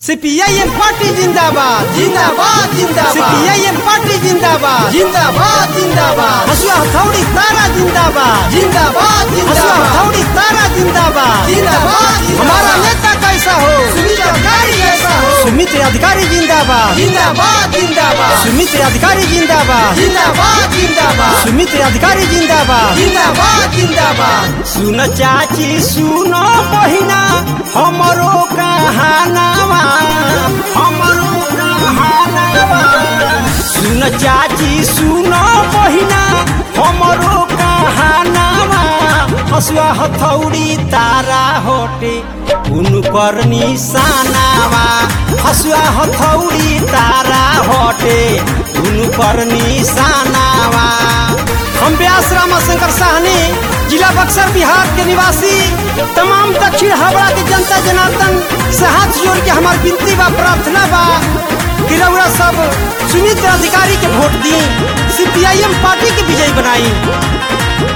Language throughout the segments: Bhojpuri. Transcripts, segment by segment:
सीपीआईएम पार्टी जिंदाबाद जिंदाबाद जिंदाबाद सीपीआईएम पार्टी जिंदाबाद जिंदाबाद जिंदाबाद हसुआ हथौड़ी तारा जिंदाबाद जिंदाबाद हसुआ जिंदाबाद हथौड़ी तारा जिंदाबाद जिंदाबाद जिंदाबाद। हमारा नेता कैसा हो सुमित अधिकारी ऐसा हो सुमित अधिकारी जिंदाबाद जिंदाबाद जिंदाबाद सुमित अधिकारी जिंदाबाद जिंदाबाद जिंदाबाद सुमित अधिकारी जिंदाबाद जिंदाबाद जिंदाबाद सुन चाची सुनो बहिना हमरो कहानावा हमरो कहानावा सुन चाची सुनो बहिना हमरो कहानावा हसुआ हथौड़ी तारा होटे उनकर निशानावा हसुआ हथौड़ी तारा होटे उनकर निशानावा हम व्यास रामाशंकर साहनी जिला बक्सर बिहार के निवासी तमाम दक्षिण हावड़ा के जनता जनार्दन से हाथ जोड़ के हमार विनती बा प्रार्थना बा कि रउरा सब सुमित अधिकारी के वोट दी सीपीआईएम पार्टी के विजयी बनाई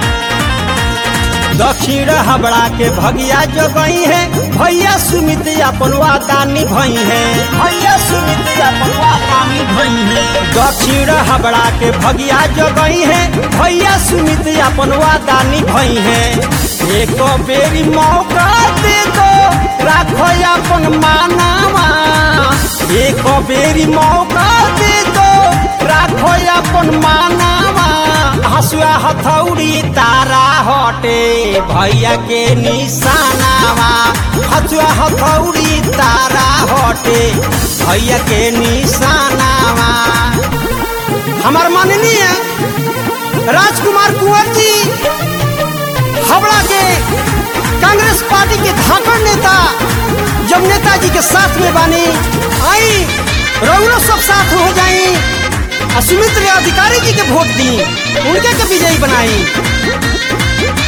दक्षिण हबड़ा के भगिया जो गई है भैया सुमित अपन वादा निभई है भैया सुमित अपन वादा निभई है दक्षिण हबड़ा के भगिया जो गई है भैया सुमित अपन वादा निभई है एक बेरी मौका दे दो राखो अपन मानावा एक बेरी मौका दे दो राखो अपन मानावा हसुआ हथौड़ी तारा हटे भैया के निशानावा हसुआ हथौड़ी तारा हटे भैया के निशानावा हमार माननीय राजकुमार कुंवर जी हावड़ा के कांग्रेस पार्टी के धाकड़ नेता जब नेताजी के साथ में बानी आई रउरो सब साथ हो जाई आ सुमित्र अधिकारी जी के वोट दी उनके के विजयी बनाई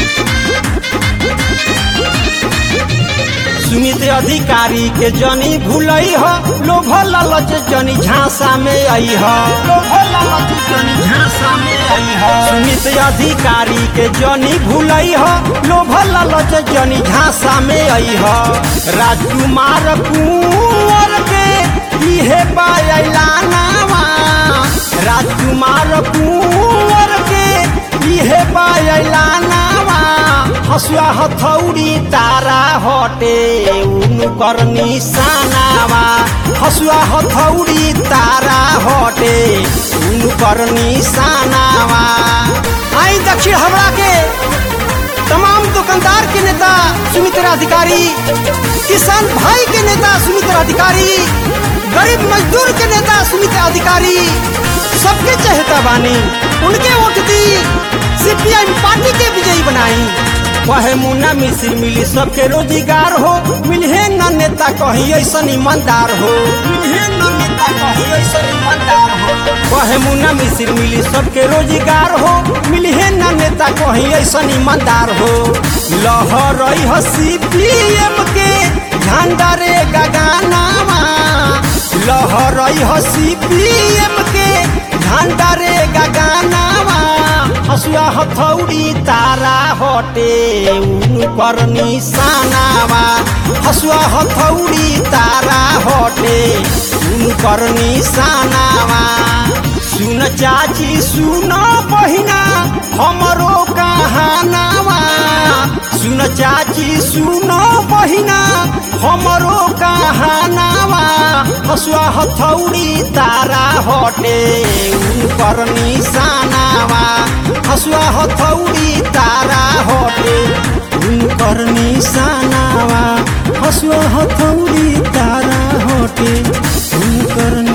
सुमित अधिकारी के जनी भूलई हो लोभ लालच जनी झांसा में आई हो लोभ लालच जनी झांसा में आई हो सुमित अधिकारी के जनी भूलई हो लोभ लालच जनी झांसा में आई हो राजकुमार कुंवर के इहे बायलानावा राजकुमार कुंवर के इहे बायलानावा हसुआ हथौड़ी तारा हटे उनकर निशानावा हसुआ हथौड़ी तारा हटे उनकर निशानावा आई दक्षिण हवड़ा के तमाम दुकानदार के नेता सुमित्रा अधिकारी किसान भाई के नेता सुमित्रा अधिकारी गरीब मजदूर के नेता सुमित्रा अधिकारी सबके चहेता बानी उनके वोट दी सीपीआई पार्टी के विजयी बनाई कहे मुन्ना मिश्र मिली सबके रोजगार हो मिले न नेता कहीं ऐसा ईमानदार हो मिले न नेता कहीं ऐसा ईमानदार हो कहे मुन्ना मिश्र मिली सबके रोजगार हो मिले न नेता कहीं ऐसा ईमानदार हो लहर हसी पीएम के झंडा रे गगानावा लहर हसी पीएम के झंडा रे गगानावा हसुआ हथौड़ी तारा हटे उनकर निशानावा हसुआ हथौड़ी तारा हटे उनकर निशानावा सुन चाची सुन बहिना हमरो कहानावा सुन चाची सुन बहिना हमरो कहानावा हसुआ हथौड़ी तारा हटे उनकर निशानावा हसुआ हथौड़ी तारा हटे उनकर निशानावा हसुआ हथौड़ी तारा हटे उनकर